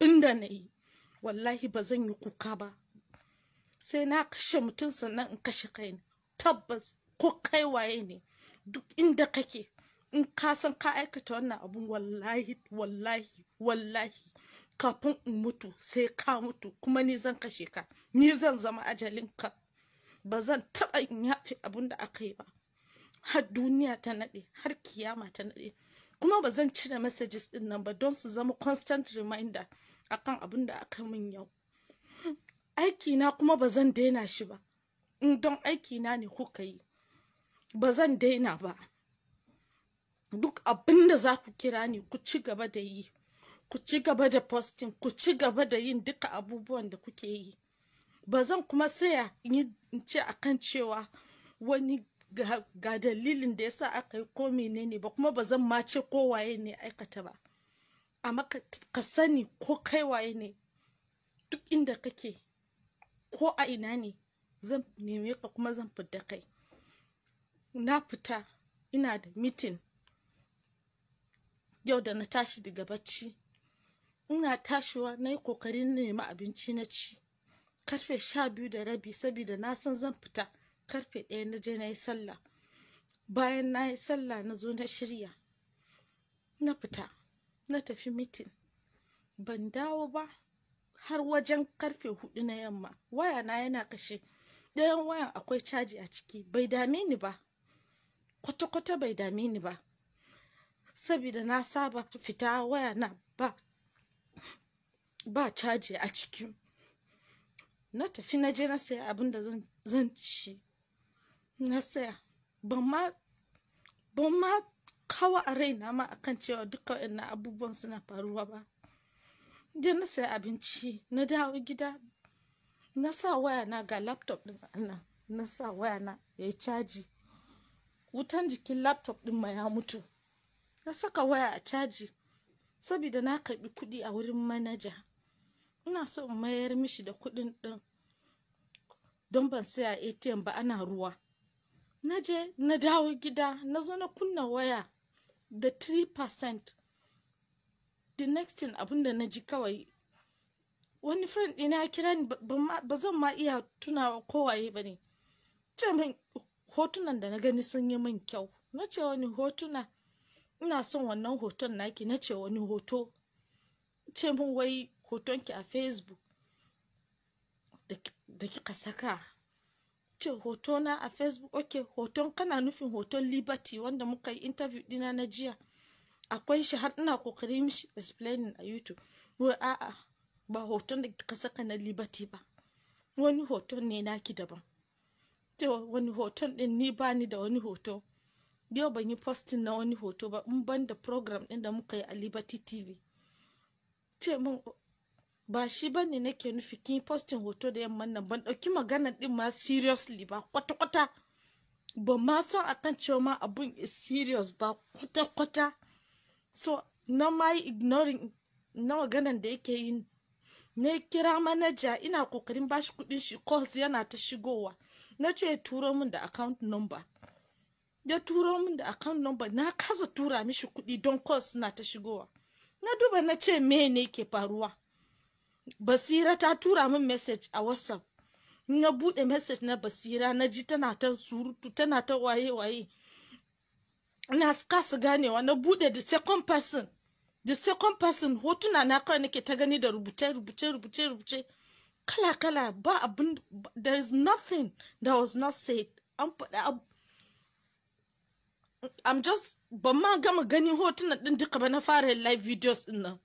inda na yi wallahi ba zan yi kuka ba sai na kashe mutum sannan in kashe kaina tabbas ko kai waye ne duk inda kake in ka san ka aikata wannan abun wallahi wallahi wallahi kafin in mutu sai ka mutu kuma ni zan kashe ka ni zan zama ajalinka ba zan taɓa in yafe abun da aka yi ba har duniya ta naɗe har kiyama ta naɗe kuma ba zan cire messages ɗin nan ba don su zama constant reminder akan abun da aka min yau aikina kuma ba zan daina shi ba in don aikina ne kuka yi ba zan daina ba duk abin da za ku kira ni ku ci gaba da yi ku ci gaba da posting ku ci gaba da yin duka abubuwan da kuke yi ba zan kuma saya in ce akan cewa wani ga, ga dalilin da yasa aka yi ko menene ba kuma ba zan ma ce ko waye ne aikata ba amma ka, ka sani ko kai waye ne duk inda kake ko a ina ne zan neme ka kuma zan fita kai na fita ina da mitin yau da na tashi daga bacci ina tashiwa na yi kokarin nemi abinci na ci karfe sha biyu da rabi saboda na san zan fita karfe ɗaya na je na yi sallah bayan na yi sallah na zo na shirya na fita na tafi mitin ban dawo ba har wajen karfe hudu na yamma waya na yana kashe ɗayan wayan akwai caji a ciki bai dame ni ba kwata-kwata bai dame ni ba saboda na saba fita waya na ba ba caji a ciki na tafi na je na saya abin da zan ci na saya ban ma ban ma kawo a raina ma akan cewa duka waɗannan abubuwan suna faruwa ba je na saya abinci na dawo gida na sa waya na ga laptop din nan na sa waya na ya yi caji wutan jikin laptop din ma ya mutu na saka waya a caji saboda na karbi kuɗi a wurin manaja ina so in mayar mishi da kuɗin ɗin don ban saya atm ba ana ruwa na je na dawo gida na zo na kunna waya da 3% the next thing abinda na ji kawai wani friend ɗina ya kira ni ba zan ma iya tunawa kowaye ba ne ce min hotunan da na gani sun yi min kyau na ce wani hotuna ina son wannan hoton naki na ce wani hoto ce min wai hotonki a facebook da kika saka ce hotona a facebook ok hoton kana nufin hoton liberty wanda muka yi interview dina na jiya akwai shi har ina kokarin mishi explaining a youtube wai a'a ba hoton da kika saka na liberty ba wani hoton ne naki daban ce wani hoton din ni bani da wani hoto yau ban yi posting na wani hoto ba in ban da program din da muka yi a liberty tv ce min ba shi ba ne nake nufi kin posting hoto da yamman nan ban ɗauki magana din ma seriously ba kwata-kwata ba ma san akan cewa ma abun is serious ba kwata-kwata so na ma yi ignoring na maganan da yake yi na kira manaja ina kokarin bashi kudin shi calls yana ta shigowa na ce turo min da account number ya turo min da account number na kasa tura mishi kudi don calls na ta shigowa na duba na ce me ne ke faruwa basira ta tura min message a whatsapp na bude message na basira na ji tana ta surutu tana ta waye-waye na kasa ganewa na bude the second person the second person hotuna na kawai nake ta gani da rubuce rubuce rubuce rubuce kala kala ba abin there is nothing that was not said an faɗa I'm just ban ma gama ganin hotunan din duka ba na fara live videos din nan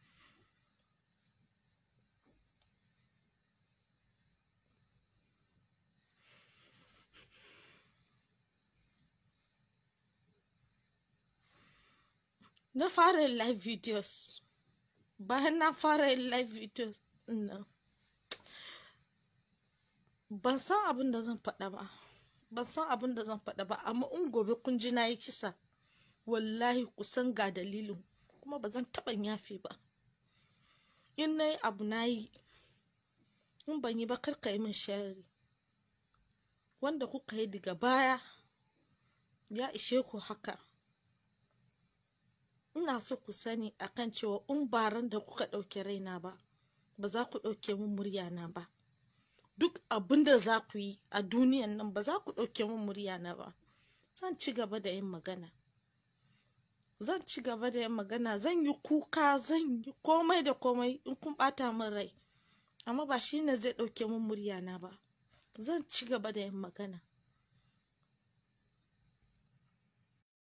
na fara yin live videos bayan na fara yin live videos nan ban san abin da zan faɗa ba ban san abin da zan faɗa ba amma in gobe kun ji na yi kisa wallahi kusan ga dalilin kuma ba zan taɓa yafe ba in na yi abu na yi in ban yi ba karka yi min shari wanda kuka yi daga baya ya ishe ku haka ina so ku sani akan cewa in baran da kuka ɗauke raina ba ba za ku ɗauke min muryana ba duk abin da za ku yi a duniyan nan ba za ku ɗauke min muryana ba zan ci gaba da yin magana zan ci gaba da yin magana zan yi kuka zan yi komai da komai in kun ɓata min rai amma ba shi ne zai ɗauke min muryana ba zan ci gaba da yin magana